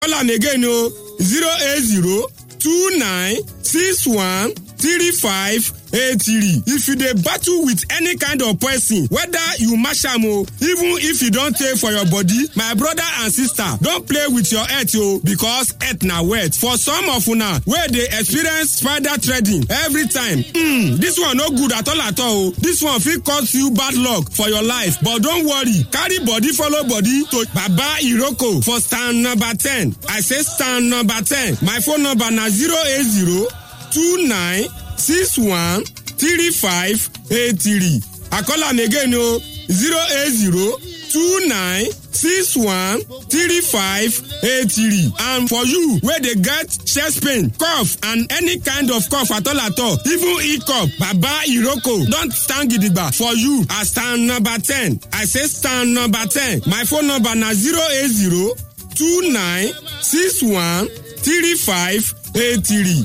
call am again o zero eight zero two nine six one three five eight three if you dey battle with any kind of poison whether you match am o even if you don tey for your body my brother and sister don play with your health o because health na wealth for some of una wey dey experience spider threading every time hmm this one no good at all at all o this one fit cause you bad luck for your life but don worry carry body follow body to baba iroko for stand number ten i say stand number ten my phone number na zero eight zero two nine six one three five eight three i call am again o zero eight zero two nine six one three five eight three and for you wey dey get chest pain cough and any kind of cough at all at all even hiccup baba iroko don stand gidigba for you as stand number ten i say stand number ten my phone number na zero eight zero two nine six one three five eight three.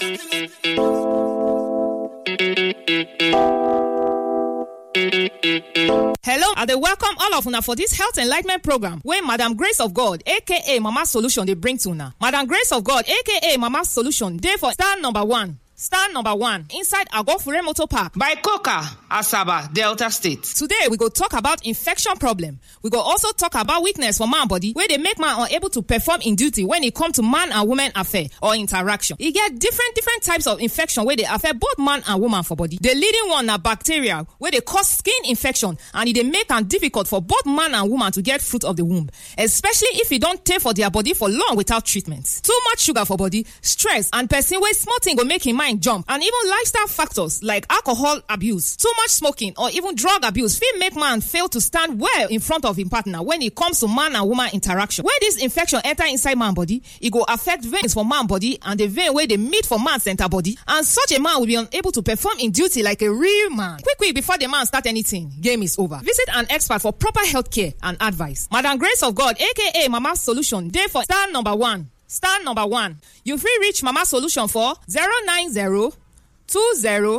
Hello, I dey welcome all of una for dis health enlightenment program wey Madam Grace of God aka Mama Solution dey bring to una. Madam Grace of God aka Mama Solution dey for star number one. Star number one inside Agofure Motor Park. by coca asaba delta state Today we go talk about infection problem. We go also talk about weakness for man body wey dey make man unable to perform in duty when e come to man and woman affair or interaction. E get different different types of infection wey dey affect both man and woman for body. The leading one na bacteria wey dey cause skin infection and e dey make am difficult for both man and woman to get fruit of the womb especially if e don tey for their body for long without treatment. Too much sugar for body, stress and person wey small thing go make im mind jump and even lifestyle factors like alcohol abuse, too much smoking or even drug abuse fit make man fail to stand well in front of im partner when e comes to man and woman interaction. When dis infection enter inside man body, e go affect veins for man body and the vein wey dey meet for man center body and such a man will be unable to perform in duty like a real man. Quick quick before the man start anything, game is over. Visit an expert for proper health care and advice. Madam Grace of God aka Mama Solution dey for star number one. Star number one. You fit reach Mama Solution for 090 20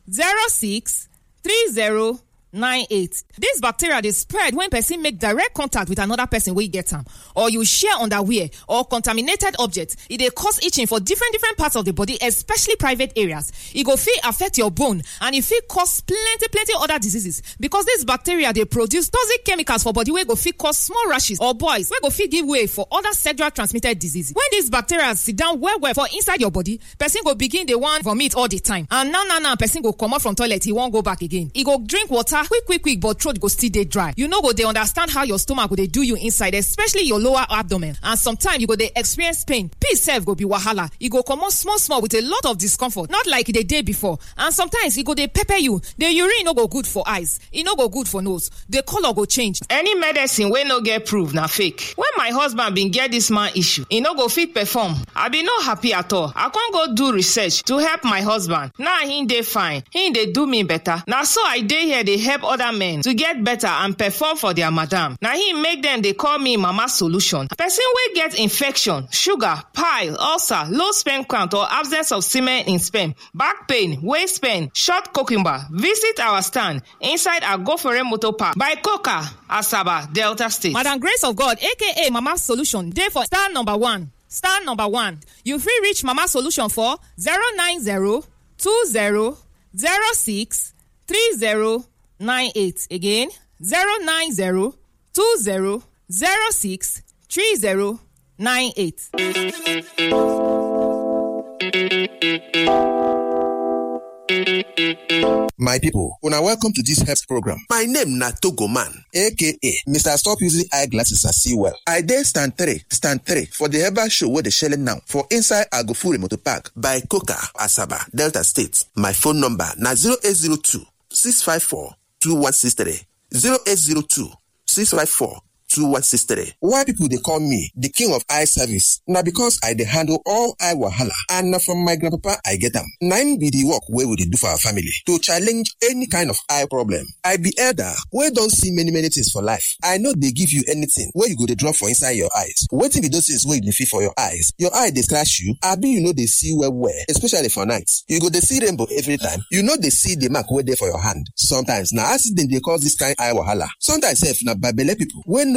06 30 98. Dis bacteria dey spread when person make direct contact with another person wey get am or you share underwear or contaminated object. E dey cause itching for different different parts of the body especially private areas. E go fit affect your bone and e fit cause plenty plenty other diseases because dis bacteria dey produce toxic chemicals for body wey go fit cause small rashes or boils wey go fit give way for other sexual transmitted diseases. When dis bacteria sit down well well for inside your body, person go begin dey wan vomit all the time and now now now person go comot from toilet e wan go back again. E go drink water quick quick quick but throat go still dey dry. You no go dey understand how your stomach go dey do you inside especially your lower abdomen and sometimes you go dey experience pain. Peace sef go be wahala. E go comot small small with a lot of discomfort not like e dey dey before and sometimes e go dey pepper you. The urine no go good for eyes, e no go good for nose, the colour go change. any medicine wey no get proof na fake when my husband bin get dis man issue e no go fit perform i bin no happy at all i con go do research to help my husband now he dey fine he dey do me better na so i dey here dey help other men to get better and perform for their madam na him make dem dey call me mama solution person wey get infection sugar pile ulcer low sperm count or absence of semen in sperm back pain waist pain short cucumber visit our stand inside agofere motor park by coca asaba delta state. Madam Grace of God aka Mama Solution dey for star number one. Star number one. You fit reach Mama Solution for 090 20 06 30 98. Again 090 20 06 30 98. My people, una welcome to this health program. My name na Togo Man, aka Mr. Stop Using Eyeglasses and See Well. I dey stand three, stand three for the herbal show wey dey shele now for inside Agofure Motor Park by Coca, Asaba, Delta State. My phone number na 0802 654 2163 0802 654 2163. Why people dey call me the king of eye service? Na because I dey handle all eye wahala and na from my grandpapa I get am. Na im be the work wey we dey do for our family to challenge any kind of eye problem. I be elder wey don see many many things for life. I no dey give you anything wey you go dey drop for inside your eyes. Wetin be those things wey you dey feel for your eyes? Your eye dey scratch you abi you no dey see well well especially for night. You go dey see rainbow every time. You no dey see the mark wey dey for your hand. Sometimes na accident dey cause this kind eye wahala. Sometimes sef na babele people wey no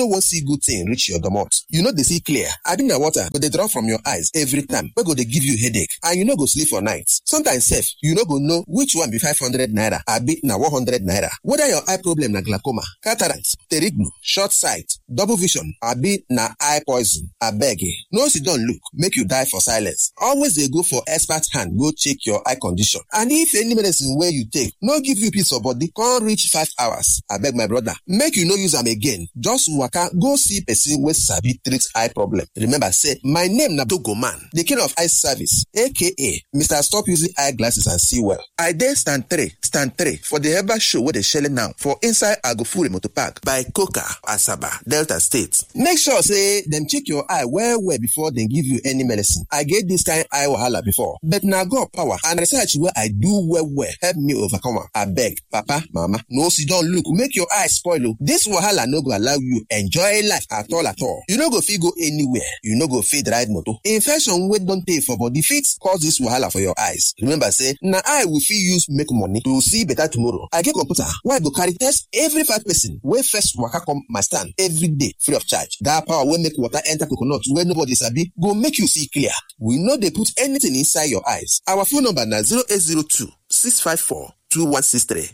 no wan see good thing reach your domot you no dey see clear abi na water go dey drop from your eyes every time wey go dey give you headache and you no go sleep for night sometimes sef you no go know which one be five hundred naira abi na one hundred naira whether your eye problem na glaucoma cataract pterignu short sight double vision abi na eye poison abeg no sit down look make you die for silence always dey go for expert hand go check your eye condition and if any medicine wey you take no give you peace of body come reach five hours abeg my brother make you no use am again just waka go see person wey sabi treat eye problem remember say my name na dogoman the king of eye service aka mr stop using eye glasses and see well i dey stand three stand three for the herbal show wey dey shele now for inside agofure motor park by coca asaba delta state make sure say dem check your eye well well before dem give you any medicine i get this kind eye wahala before but na god power and research wey i do well well help me overcome am abeg papa mama no sit down look make your eye spoil o this wahala no go allow you enjoy life at all at all you no go fit go anywhere you no go fit ride motor infection wey don tey for body fit cause this wahala for your eyes remember say na eye we fit use make money to see better tomorrow i get computer wey i go carry test every five person wey first waka come my stand every day free of charge that power wey make water enter coconut wey nobody sabi go make you see clear we no dey put anything inside your eyes our phone number na 0802 654 2163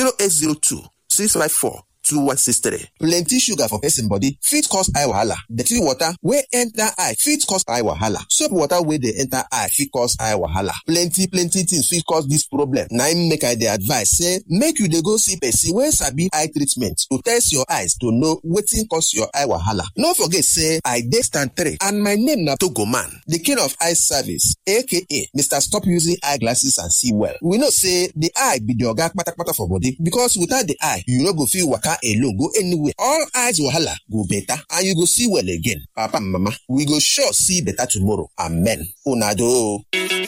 0802 654 2163. Plenty sugar for person body fit cause eye wahala. Dirty water wey enter eye fit cause eye wahala. Soap water wey dey enter eye fit cause eye wahala. Plenty plenty things fit cause this problem. Na im make I dey advise say make you dey go see person wey sabi eye treatment to test your eyes to know wetin cause your eye wahala. No forget say I dey stand three and my name na Togoman, the king of eye service aka Mr. Stop Using Eyeglasses and See Well. We know say the eye be the oga kpatakpata for body because without the eye you no go fit waka alone go anywhere all eyes wahala go better and you go see well again papa and mama we go sure see better tomorrow amen una do o.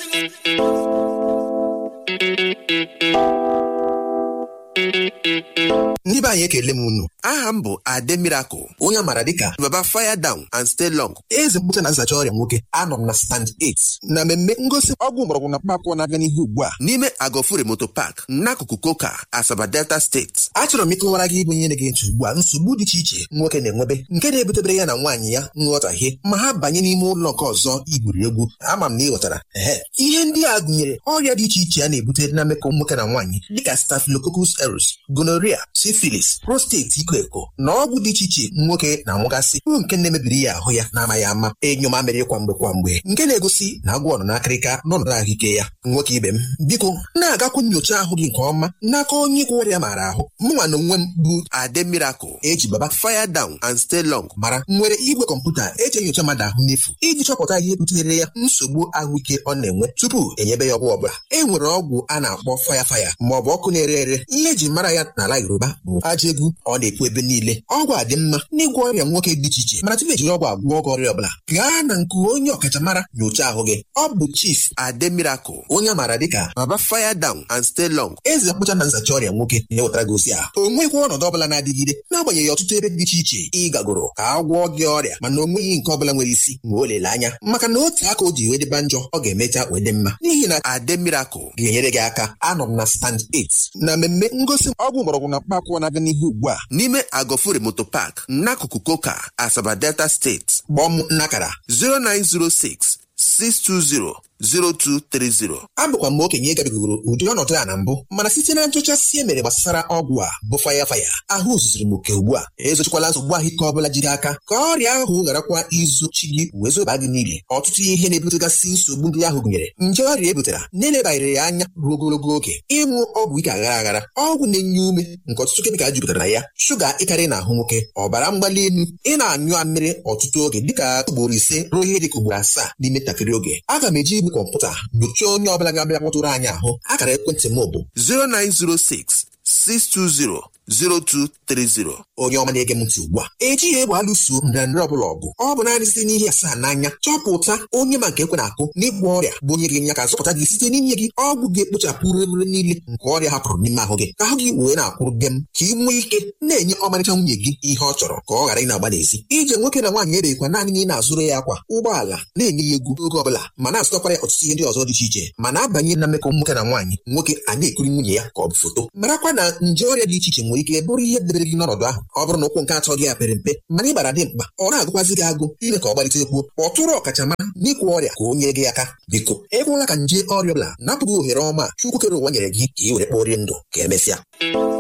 ndị be anyị ekele m unu aha m bụ ade miracle onye amara dịka baba fire down and stay long eze mkpụcha na nzacha ọrịa nwoke anọ m na stand 8 na mmemme ngosi ọgwụ mgbọrọgwụ na mkpaakwụkwọ na-aga n'ihu ugbu a n'ime agofure moto park n'akụkụ koka asaba delta steeti achọrọ m ịkọwara gị ịbụ ihe na-ege ntị ugbu a nsogbu dị iche iche nwoke na-enwebe nke na-ebutebere ya na nwaanyị ya nghọtahie ma ha banye n'ime ụlọ nke ọzọ igwuri egwu ama m na ị ghọtara ehe ihe ndị a gụnyere ọrịa dị iche iche a na-ebute na mmekọ nwoke na nwaanyị dịka staphylococcus aureus gonorrhea syphilis prostate iko eko na ọgwụ dị iche iche nwoke na-anwụgasị bụ nke na-emebiri ya ahụ ya na-amaghị ama enyo mamịrị kwa mgbe kwa mgbe nke na-egosi na agwọ nọ n'akịrịka n'ọnọdụ ahụike ya nwoke ibe m biko na-agakwu nyocha ahụ gị nke ọma n'aka onye ịgwọ ọrịa maara ahụ mụnwa na onwe m bụ ade miracle eji baba fire down and stay long mara nwere igwe kọmputa eji enyocha mmadụ ahụ n'efu iji chọpụta ihe butere ya nsogbu ahụike ọ na-enwe tupu enyebe ya ọgwụ ọbụla e nwere ọgwụ a na-akpọ faya faya ma ọ bụ ọkụ na-ere ere ihe eji mara ya n'ala yoruba bụ aja egwu ọ na-ekwu ebe niile ọgwụ a dị mma n'ịgwọ ọrịa nwoke dị iche iche mana tupu ejiri ọgwụ agwọ ọgwụ ọrịa ọbụla gaa na nke onye ọkachamara nyocha ahụ gị ọ bụ chief ade miracle onye amaara dịka baba fire down and stay long eze mkpụcha na nzacha ọrịa nwoke na-ewetara gị ozi a o nweghị ọnọdụ ọbụla na-adịgide n'agbanyeghị ọtụtụ ebe dị iche iche ị gagoro ka a gwọọ gị ọrịa mana o nweghị nke ọbụla nwere isi ma o lele anya maka na otu aka o ji wee dịba njọ ọ ga-emecha wee dị mma n'ihi na ade miracle ga-enyere gị aka anọ m na stand 8 na mmemme ngosi ọgwụ mgbọrọgwụ na mkpaakwụkwọ na-aga n'ihu ugbu a n'ime agofure moto park n'akụkụ koka asaba delta steeti kpọọ m n'akara 0906 620 0230 abụkwa m okenye gabigoro ụdị ọnọdụ a na mbụ mana site na nchọchasị e mere gbasara ọgwụ a bụ faya faya ahụ zuziri m oke ugbu a ezochikwala nsogbu ahụike ọbụla jiri aka ka ọrịa ahụ gharakwa izochi gị wee zoba gị niile ọtụtụ ihe na-ebutegasị nsogbu ndị ahụ gụnyere nje ọrịa ebutara na-elebanyere ya anya ruo ogologo oge ịṅụ ọgwụ ike aghara aghara ọgwụ na-enye ume nke ọtụtụ kemikal jupụtara na ya shuga ịkarị na ahụ nwoke ọbara mgbali elu ị na-anyụ amịrị ọtụtụ oge dịka ugboro ise ruo ihe dịka ugboro asaa n'ime ntakịrị oge aga m eji igwe kọmputa nyochaa onye ọbụla ga-abịa kpọtụrụ anyị ahụ akara ekwentị m bụ 0906 620 0230 onye ọma na-ege m ntị ugbu a ejighị egbe alụso nrịanrịa ọbụla ọgụ ọ bụ naanị site n'ihe asaa n'anya chọpụta onye ma nke ekwe na-akụ n'ịgwọ ọrịa bụ onye ga-enye aka zọpụta gị site n'inye gị ọgwụ ga-ekpochapụ rere niile nke ọrịa hapụrụ n'ime ahụ gị ka ahụ gị wee na-akwụrụ gị m ka ị nwee ike na-enye ọmarịcha nwunye gị ihe ọ chọrọ ka ọ ghara ị na-agba n'ezi ije nwoke na nwaanyị ebeghịkwa naanị na ị na-azụrụ ya akwa ụgbọala na-enye ya egwu oge ọbụla ma na-azụtakwara ya ọtụtụ ihe ndị ọzọ dị iche iche ma na-abanye na mmekọ nwoke na nwaanyị nwoke a na-ekiri nwunye ya ka ọ bụ foto marakwa na nje ọrịa dị iche iche nwere nwere ike bụrụ ihe debere gị n'ọnọdụ ahụ ọ bụrụ na ụkwụ nke atọ gị a pere mpe mana ịbara dị mkpa ọ na-agụkwazị gị agụ ime ka ọ gbalite ekwuo kpọtụrụ ọkachamara n'ịkwụ ọrịa ka o nyere gị aka biko ekwela ka nje ọrịa ọbụla napụghị ohere ọma chukwu kere ụwa nyere gị ka ị were kpọrie ndụ ka emesịa